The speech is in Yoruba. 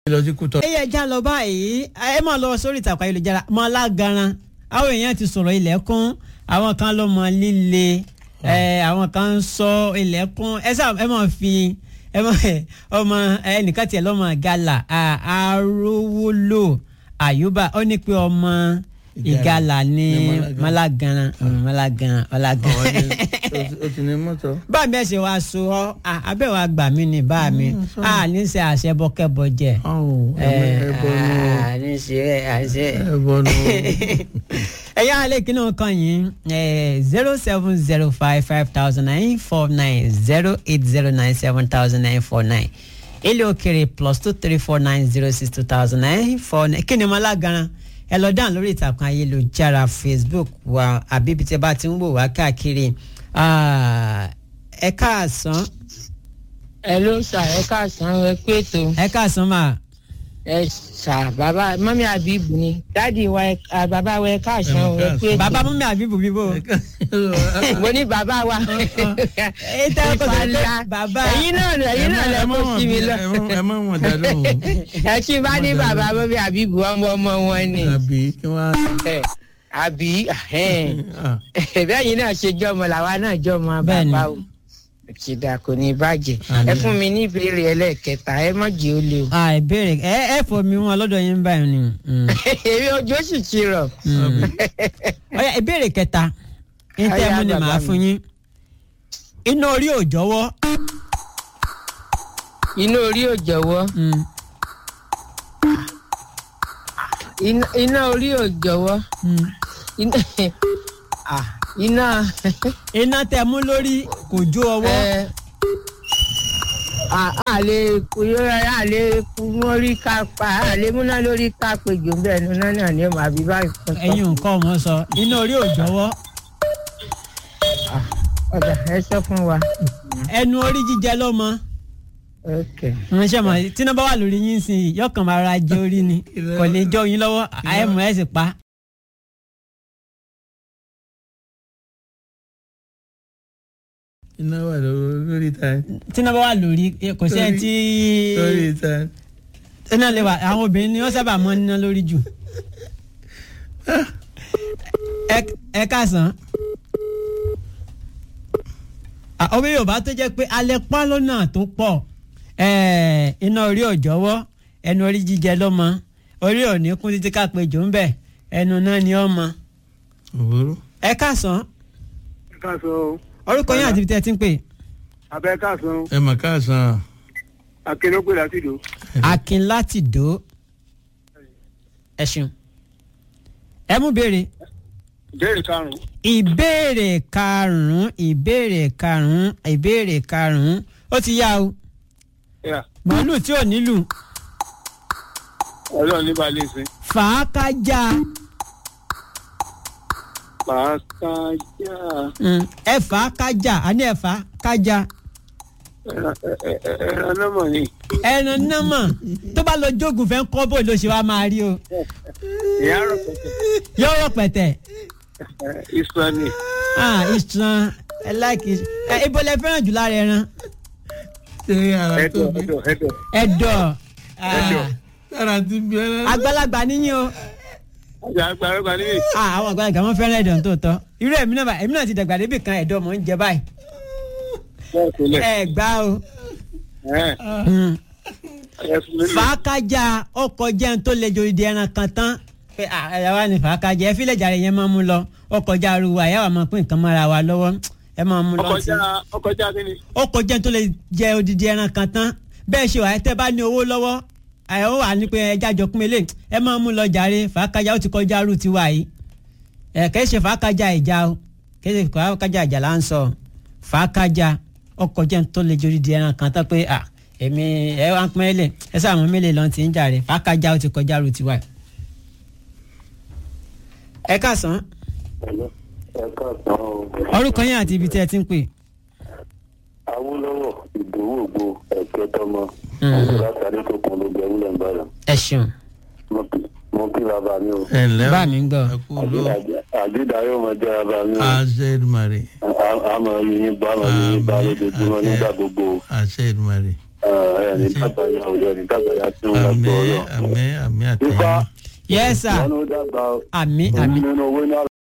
lọ sí kútọ. ẹ yẹ já lọ báyìí ẹ máa lọ sórí ìtàkùn ayélujára mọ alágaran àwọn èèyàn ti sọ̀rọ̀ ilẹ̀kùn àwọn kan ló mọ líle ẹ àwọn kan ń sọ ilẹ̀kùn ẹ sá ẹ máa fi ẹ máa ọmọ ẹnìkan tiẹ̀ lọ́mọ gàlà àrówólò àyùbá ó ní pé ọmọ ìgalà ní malagaran malagaran malagaran o ti ní mọ́tò. bá mi ẹ ṣe wá so ọ abẹ́ wa gbà mí ní bá mi a ní ṣe àṣẹ bọ́kẹ́bọ jẹ ẹbọ nù a ní ṣe àṣẹ. ẹbọ nù. ẹ̀yà alẹ́ kí náà kàn yín zero seven zero five five thousand nine four nine zero eight zero nine seven thousand nine four nine ilé òkèrè plus two three four nine zero six two thousand nine four nine kí ni mo lágaran ẹ lọ dáhùn lórí ìtàkùn ayélujára facebook wa àbí ibi tí ẹ bá ti ń wò wá káàkiri ẹ káàsán. ẹ ló sà ẹ káàsán ẹ pé ètò ẹ káàsán mà. ẹ sà bàbá mọ́mí àbíbù ni dáàdi wa ẹ à, bàbá wa ẹ káàsán ẹ pé ètò bàbá mú mi àbíbù bíbó. mo ní bàbá wa èyí tẹ́ ẹ kọ́ sọ pé bàbá. ẹ̀yin náà ẹ̀yin náà lẹ kó sí mi lọ ẹ má wọn dá lóhùn. ẹ tí bá ní bàbá mọ́mí àbíbù ọmọ ọmọ wọn ni àbí kí wọ́n ẹ, àbí á. bẹ́ẹ̀ yín náà ṣe jọmọ làwa náà jọmọ Bẹ́ẹ̀ni. bàbá o kìdà kò ní bàjẹ́ ẹ fún mi ní ìbéèrè ẹlẹ́ẹ̀kẹta ẹ mọ̀ jẹ́ ó lé o. à ìbéèrè ẹ ẹ fọ mi wọn lọ́dọ̀ yín báyìí ni. Mm. èmi ojú ó sì ti rọ̀. Mm. ọ̀yá ìbéèrè kẹta ní tẹ́ Ọ̀yá, mú ni bàbá màá mi. fún yín. iná orí ò jọ̀wọ́. inú orí ò jọ̀wọ́ Mm. iná- iná orí ò jọ̀wọ́ Mm. iná ah, iná iná tẹ́ mú lórí kò jó ọwọ́. ẹ àlè a lè mórí ká pa àlè múná lórí ká péjọ bẹ́ẹ̀ ni náà náà ni mà bí báyìí kan sọ. ẹ̀yin nǹkan ọmọ sọ iná orí ò jọ̀wọ́. ọ̀dà ẹ sọ fún wa. ẹnu orí jíjẹ ló mọ. ok wọ́n ṣe mọ̀ tí iná bá wà lórí yín sí i yọkàn máa ra jẹ orí ni kò ní jọ yín lọ́wọ́ àyẹ̀mọ̀ ẹ̀ sì pa. iná wà lórí lórí ta tí iná bá wà lórí kò sí ẹ tí lórí ta. iná lè wà àwọn obìnrin ni wọ́n sábà mọ́ níná lórí jù. Ẹ- ẹ káàsán. Ah, omi yorùbá tó jẹ́ pé alẹ́ pa lọ́nà tó pọ̀ Eh, iná orí ò jọ̀wọ́ ẹnu orí jíjẹ ló mọ orí ò ní kún títí ká pé jò ń bẹ̀ ẹnu náà ni ó mọ. òwúrò. ẹ káàsán ẹ káàsán o orúkọ yín àti ibi tẹ́ ẹ ti ń pè. abẹ káàsán o ẹ mà káàsán. akérèpé láti dò akin láti dò ẹ ṣeun ẹ mú béèrè ìbéèrè karùnún ìbéèrè karùnún ìbéèrè karùnún ìbéèrè karùnún ó ti yá o yà màálù tí ò nílù Ọlọ́run ní balẹ̀ ṣe fàákájà pàákájà Mm, ẹ fàákájà àní ẹ fàákájà ẹran ẹ- ẹ- ẹ- ẹran náà mọ̀ ni ẹran náà mọ̀ tó bá lọ jógun fẹ́ kọ́ bò ló ṣe wá máa rí o ìyá rọ̀ pẹ̀tẹ̀ yóò rọ pẹ̀tẹ̀ ìsọ̀nì ah ìṣàn ẹ láìkì ẹ ibo lẹ fẹ́ràn jù lára ẹran ṣé ara tó ẹ̀dọ̀ bí. ẹ̀dọ̀ ẹ̀dọ̀ ẹ̀dọ̀ ah, Ẹ̀dọ̀. ara ti bí ẹran. àgbàlagbà níyìn o. àti àgbàlagbà níbi Ah, àwọn àgbàlagbà wọn fẹ́ràn ẹ̀dọ̀ tó tọ́ irú èmi náà bá- èmi náà ti dàgbà débi kan ẹ̀dọ̀ mọ̀ ń jẹ báyìí bẹ́ẹ̀ sílẹ̀ ẹ gbá o ẹ̀ Mm. ẹ̀ fún mi lò fàákájà ọkọ̀ jẹun tó lè jòdì ẹran kan tán pé ah, ẹ̀yà wa ni fàákájà ẹ fílẹ̀ jàre yẹn máa mú lọ ọkọ̀ já aruwa ẹ̀yà wa máa pín nǹkan mọ́ra wa lọ́wọ́ ẹ máa mú lọ sí ọkọjá ọkọjá kí ni ọkọ̀ jẹun tó lè jẹ odidi ẹran kan tán bẹ́ẹ̀ ṣe wà ẹ tẹ́ bá ní owó lọ́wọ́ ẹ ó wà ní pé ẹja jọ pín ilé ẹ máa mú lọ jàre fàákájà ó ti kọjá arú tiwa yìí ẹ kẹ́ ṣe fàákájà ìjà o kẹ́ ṣe fàákájà ìjà là ń sọ fàákájà ọkọ̀ jẹun tó lè jẹ odidi ẹran kan tán pé à èmi ẹ wá ń pín ilé ẹ sáà mú mílè lọ́n ti ń jàre fàákájà ó ti kọjá arú tiwa yìí. ẹ káàsán ẹ káàsán o orúkọ yín àti ibi tí ẹ ti ń pè. awolowo ìdòwò ògbó ẹkẹ tọmọ Mm. ọdún látàrí tó kún ló jẹ wúlẹ̀ ń bára ẹ ṣeun mo kí bàbá mi o ẹ ǹlẹ́ o. bá mi ń gbọ́. ẹ kú ló. àdídà yóò máa jẹ bàbá mi o àṣẹ Èdùmàrè. àmọ́ yìnyín bá àmọ́ yìnyín bá lójoojúmọ́ nígbà gbogbo àṣẹ Èdùmàrè. ẹ̀ ní dàgbà ya òde ní dàgbà ya tí wọ́n àmì gbọ́ ọ̀rọ̀. àmì àmì àtẹ̀yìn Ifá yes sir ìyanu dàgbà àmì àmì nínú owó náà